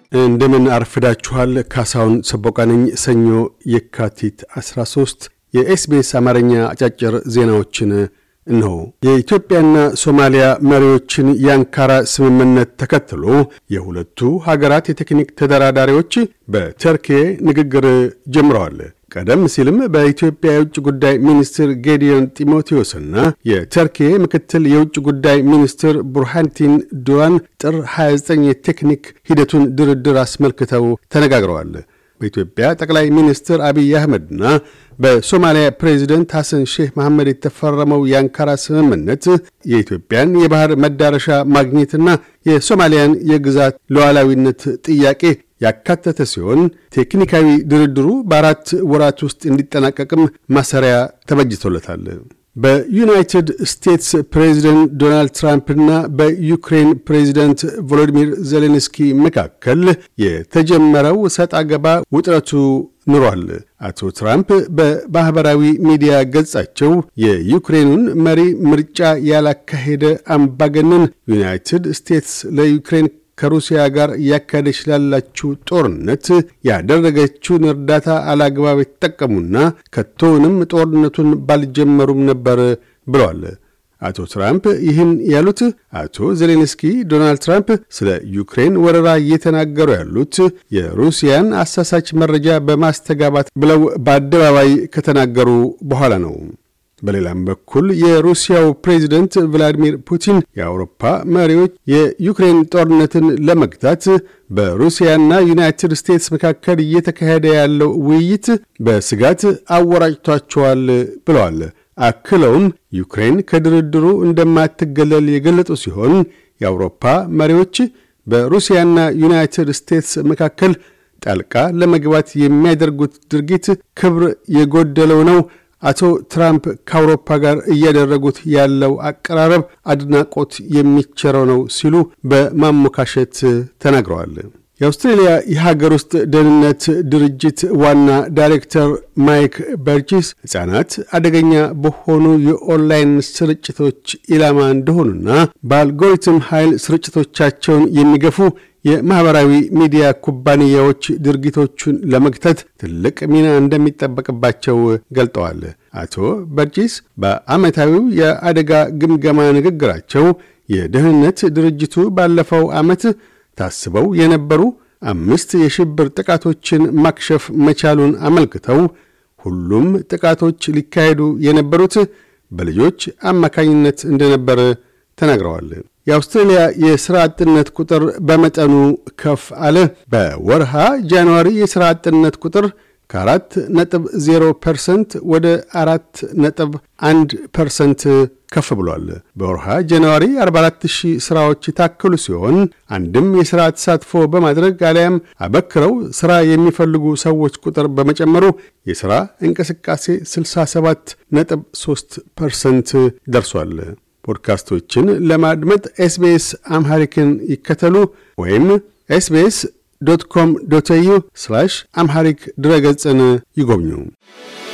እንደምን አርፍዳችኋል። ካሳሁን ሰቦቃ ነኝ። ሰኞ የካቲት 13 የኤስቢኤስ አማርኛ አጫጭር ዜናዎችን እነሆ። የኢትዮጵያና ሶማሊያ መሪዎችን የአንካራ ስምምነት ተከትሎ የሁለቱ ሀገራት የቴክኒክ ተደራዳሪዎች በተርኬ ንግግር ጀምረዋል። ቀደም ሲልም በኢትዮጵያ የውጭ ጉዳይ ሚኒስትር ጌዲዮን ጢሞቴዎስና የተርኬ ምክትል የውጭ ጉዳይ ሚኒስትር ቡርሃንቲን ዱራን ጥር 29 የቴክኒክ ሂደቱን ድርድር አስመልክተው ተነጋግረዋል። በኢትዮጵያ ጠቅላይ ሚኒስትር አብይ አህመድና በሶማሊያ ፕሬዚደንት ሐሰን ሼህ መሐመድ የተፈረመው የአንካራ ስምምነት የኢትዮጵያን የባህር መዳረሻ ማግኘትና የሶማሊያን የግዛት ሉዓላዊነት ጥያቄ ያካተተ ሲሆን ቴክኒካዊ ድርድሩ በአራት ወራት ውስጥ እንዲጠናቀቅም ማሰሪያ ተበጅቶለታል። በዩናይትድ ስቴትስ ፕሬዚደንት ዶናልድ ትራምፕና በዩክሬን ፕሬዚደንት ቮሎዲሚር ዜሌንስኪ መካከል የተጀመረው ሰጥ አገባ ውጥረቱ ኑሯል። አቶ ትራምፕ በማኅበራዊ ሚዲያ ገጻቸው የዩክሬኑን መሪ ምርጫ ያላካሄደ አምባገነን ዩናይትድ ስቴትስ ለዩክሬን ከሩሲያ ጋር እያካሄደች ላላችው ጦርነት ያደረገችውን እርዳታ አላግባብ የተጠቀሙና ከቶውንም ጦርነቱን ባልጀመሩም ነበር ብለዋል። አቶ ትራምፕ ይህን ያሉት አቶ ዜሌንስኪ ዶናልድ ትራምፕ ስለ ዩክሬን ወረራ እየተናገሩ ያሉት የሩሲያን አሳሳች መረጃ በማስተጋባት ብለው በአደባባይ ከተናገሩ በኋላ ነው። በሌላም በኩል የሩሲያው ፕሬዚደንት ቭላዲሚር ፑቲን የአውሮፓ መሪዎች የዩክሬን ጦርነትን ለመግታት በሩሲያና ዩናይትድ ስቴትስ መካከል እየተካሄደ ያለው ውይይት በስጋት አወራጭቷቸዋል ብለዋል። አክለውም ዩክሬን ከድርድሩ እንደማትገለል የገለጡ ሲሆን የአውሮፓ መሪዎች በሩሲያና ዩናይትድ ስቴትስ መካከል ጣልቃ ለመግባት የሚያደርጉት ድርጊት ክብር የጎደለው ነው አቶ ትራምፕ ከአውሮፓ ጋር እያደረጉት ያለው አቀራረብ አድናቆት የሚቸረው ነው ሲሉ በማሞካሸት ተናግረዋል። የአውስትሬልያ የሀገር ውስጥ ደህንነት ድርጅት ዋና ዳይሬክተር ማይክ በርጂስ ሕፃናት አደገኛ በሆኑ የኦንላይን ስርጭቶች ኢላማ እንደሆኑና በአልጎሪትም ኃይል ስርጭቶቻቸውን የሚገፉ የማኅበራዊ ሚዲያ ኩባንያዎች ድርጊቶቹን ለመግታት ትልቅ ሚና እንደሚጠበቅባቸው ገልጠዋል። አቶ በርጂስ በዓመታዊው የአደጋ ግምገማ ንግግራቸው የደህንነት ድርጅቱ ባለፈው ዓመት ታስበው የነበሩ አምስት የሽብር ጥቃቶችን ማክሸፍ መቻሉን አመልክተው ሁሉም ጥቃቶች ሊካሄዱ የነበሩት በልጆች አማካኝነት እንደነበር ተናግረዋል። የአውስትሬልያ የሥራ አጥነት ቁጥር በመጠኑ ከፍ አለ። በወርሃ ጃንዋሪ የሥራ አጥነት ቁጥር ከአራት ነጥብ ዜሮ ፐርሰንት ወደ አራት ነጥብ አንድ ፐርሰንት ከፍ ብሏል። በወርሃ ጃንዋሪ 44 ሺህ ሥራዎች የታከሉ ሲሆን አንድም የሥራ ተሳትፎ በማድረግ አሊያም አበክረው ሥራ የሚፈልጉ ሰዎች ቁጥር በመጨመሩ የሥራ እንቅስቃሴ 67 ነጥብ 3 ፐርሰንት ደርሷል። ፖድካስቶችን ለማድመጥ ኤስቤስ አምሐሪክን ይከተሉ ወይም ኤስቤስ ዶት ኮም ዶት ኤዩ አምሐሪክ ድረገጽን ይጎብኙ።